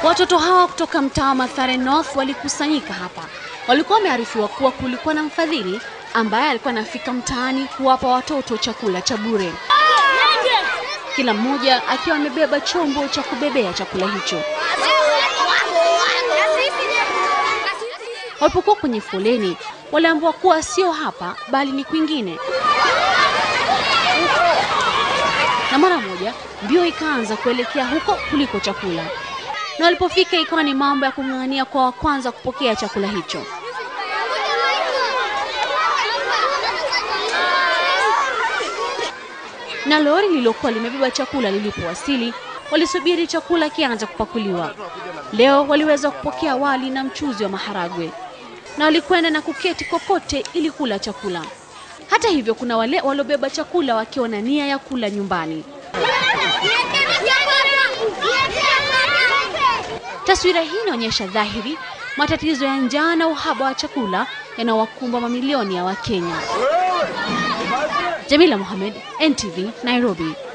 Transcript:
Watoto hawa kutoka mtaa wa Mathare North walikusanyika hapa. Walikuwa wamearifiwa kuwa kulikuwa na mfadhili ambaye alikuwa anafika mtaani kuwapa watoto chakula cha bure, kila mmoja akiwa amebeba chombo cha kubebea chakula hicho. Walipokuwa kwenye foleni, waliambiwa kuwa sio hapa bali ni kwingine, na mara moja mbio ikaanza kuelekea huko kuliko chakula, na walipofika ikawa ni mambo ya kung'ang'ania kwa wa kwanza kupokea chakula hicho. Na lori lililokuwa limebeba chakula lilipowasili, walisubiri chakula kianza kupakuliwa. Leo waliweza kupokea wali na mchuzi wa maharagwe na walikwenda na kuketi kokote ili kula chakula. Hata hivyo, kuna wale waliobeba chakula wakiwa na nia ya kula nyumbani. Taswira hii inaonyesha dhahiri matatizo ya njaa na uhaba wa chakula yanawakumba mamilioni ya Wakenya. Jamila Mohamed, NTV, Nairobi.